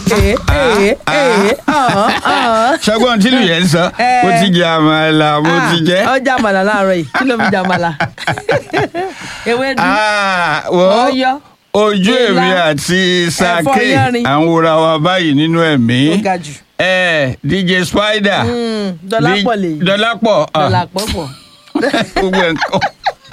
ee ee ee ọ̀hún ọ̀hún. ṣọgbọ́n tí lù yẹn ń sọ Eh. mo ti jẹ àmàlà mo ti jẹ. Ah, ọjà àmàlà láàárọ̀ yìí kí ló fi jà àmàlà ewédú Ah, wo ọyọ ojú ilá, èmi àti sake yanrìn. à ń wòra wa báyìí nínú ẹ̀mí. ó ga jù Eh, dj spider. Mm, dọlápọ̀ lè yí dọlápọ̀ ah, dọlápọ̀ pọ̀ gbogbo nǹkan.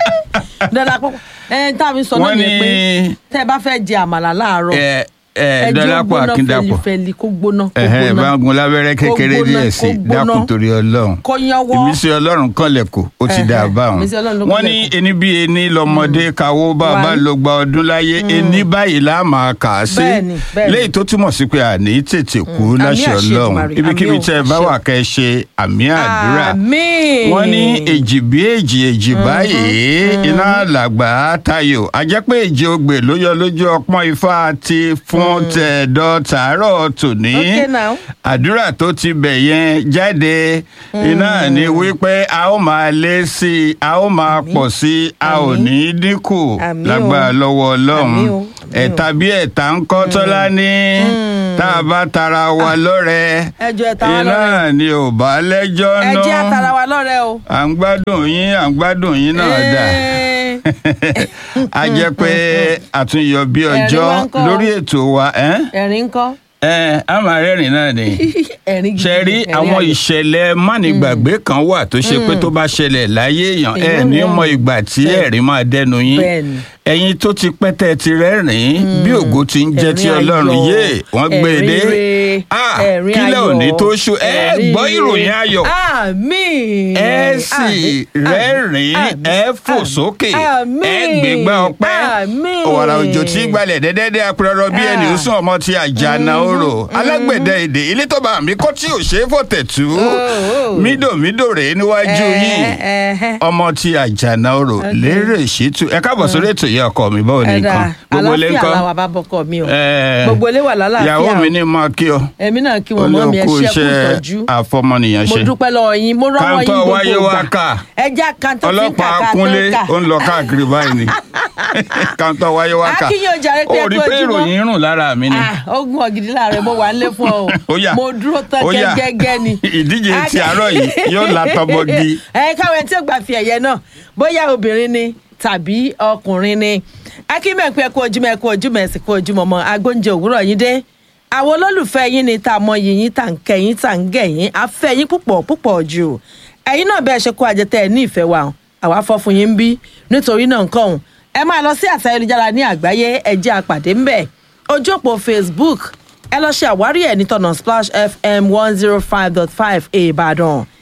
dọlápọ̀ pọ̀ ẹ tá a fi sọ náà Wọ́n yẹn pé ní- tẹ́ ẹ bá fẹ́ jẹ àmàlà láàárọ̀ Eh, eh, ẹ jẹ́ ó dọlápọ̀ gbóná akíndàpọ̀. fẹlifẹli kó gbóná kó ẹ̀hẹ́n gbóná ìbágun lábẹ́rẹ́ kékeré Kó gbóná, díẹ̀ sí kó gbóná. dákun torí ọlọ́run. kó yánwọ́ ìmísí ọlọ́run kọ́lẹ̀ kò ó ti dà Ẹ̀hẹ́, báwọn. ìmísí Ọlọ́run ló wọ́n ní kọ́lẹ̀ kò. ení bí ení lọ́mọdé kawó bàbá One. ló gba ọdún láyé ení báyìí là máa kà á sí. Bẹ́ẹ̀ni, bẹ́ẹ̀ni. léyìí tó túmọ̀ sí pé àní tètè kú Àmì láṣẹ àṣẹ ọlọ́run Èdùmàrè, ibikíbi àmì ò, tẹ́ ẹ bá àṣẹ. wà kẹ́ ẹ ṣe àmì àdúrà. àmín wọ́n ní èjì bí èjì èjì báyìí iná làgbà tayò àjẹpẹ́ èjì ogbè ló yọ lójú ọpọ́n ifá ti fún tẹ̀dọ̀ tàárọ̀ tòní Okay now. àdúrà tó ti bẹ̀ yẹn jáde iná ní wípé a ó máa lé sí i a ó máa pọ̀ sí i a ò Àmín. ní dínkù Àmín o. lágbára lọ́wọ́ ọlọ́run Àmín o. Àmín o. ẹ̀ta bí ẹ̀ta ń kọ́ tọ́lá ní tá a bá tara wa lọ́rẹ ẹ jọ̀ọ́ ẹ ta wá iná lọ́rẹ. ni ò bá lẹ́jọ́ ẹ náà jẹ́ àtàrà wa lọ́rẹ́ o. à ń gbádùn yín à ń gbádùn yín náà dà Eh, a jẹ́ pé àtúnyọ bí Ẹ̀rín ọjọ́ wá ń kọ́. lórí ètò wa ẹ́ ẹ̀rín ńkọ́ ẹ́ a máa rẹ́rìn náà ni ẹ̀rín gidi ṣe rí ẹ̀rín àwọn ayọ̀. ìṣẹ̀lẹ̀ mánigbàgbé kan wà tó ṣe pé tó bá ṣẹlẹ̀ láyé èèyàn ẹ̀ Èèyàn ní rẹ́rìn. mọ ìgbà tí Bẹ́ẹ̀. ẹ̀rín máa dẹnu yín Bẹ́ẹ̀ni. ẹ̀yin tó ti pẹ́ tẹ́ ẹ ti rẹ́rìn bí ògo ti ń jẹ́ ti Ẹ̀rín ọlọ́run ayọ̀, yé wọ́n gbé e dé ẹ̀rín re, Ah, ẹ̀rín kílẹ̀ ayọ̀, òní tó ṣú ẹ ẹ̀rín gbọ́ re. ìròyìn ayọ̀ àmín ẹ sì àmín, rẹ́rìn àmín, ẹ fò àmín, sókè àmín, ẹ gbégbá ọpẹ́ àmín. ọ̀wàrà òjò tí gbalẹ̀ dẹ́dẹ́dẹ́ apẹ̀rọ bí ẹni ó sún ọmọ ti àjànà orò alágbẹ̀dẹ èdè ilé tó bá mi kọ́ tí ò ṣeé fòtẹ̀tù oh. mídòmídò rèé níwájú yìí ọmọ ti àjànà orò lérè ṣètù ẹ káàbọ̀ sórí ètò yìí ọkọ mi báwo ni ẹ̀dá nǹkan gbogbo ilé àlàáfíà ńkọ́ làwọn àbábọ̀kọ mi o Eh, gbogbo ilé wà lálàáfíà ìyàwó mi o. ní máa kí ọ èmi náà kí wọn mọ́ mi ẹ olóòkú ṣe kú iṣẹ́ ìtọ́jú àfọmọnìyàn mo ṣe dúpẹ́ lọ́wọ́ yín mo rọ́wọ́ yín Kántọ́ gbogbo wáyé wá kà. ẹja kàńtọ́ fi ń ọlọ́pàá kàkà tó kúnlé ń kà ó ń lọ káàkiri báyìí ni kántọ́ wáyé wá kà Akínyìn ó jàre pé ó rí ẹ kú pé ojúmọ́. ìròyìn rùn lára mi ni Ah, ogun ọ̀gìdì láàrẹ̀ mo wà nílé fún ọ Ó yá. mo dúró tán Ó yá. gẹ́gẹ́ ni. ìdíje ti àárọ̀ yìí yóò la tọmọgi ẹ káwọn ẹni tí ó gbà fi ẹ̀yẹ náà bóyá obìnrin ni tàbí ọkùnrin ni akínmẹ̀pẹ́ ẹ kú ojúmọ́ ẹ kú ojúmọ́ ẹ sì kú ojúmọ́ mọ́ agbóúnjẹ òwúrọ̀ yín dé àwọn olólùfẹ́ yín ni tá a mọ yìnyín tá à ń kẹ́yìn tá à ń gẹ̀yìn afẹ́ yín púpọ̀ púpọ̀ jù ẹ̀yin náà bẹ́ẹ̀ ṣe kó àjẹtẹ́ ẹ̀ ní ìfẹ́ wa hàn. àwa fọ́ fún yín ń bí nítorí náà nǹkan ọ̀hún ẹ máa lọ sí àṣà ayélujára ní àgbáyé ẹ jẹ́ àpàdé ńbẹ̀ ojú òpó facebook ẹ lọ ṣe àwárí ẹ̀ nítọ̀nà splash fm one zero five dot five ìbàdàn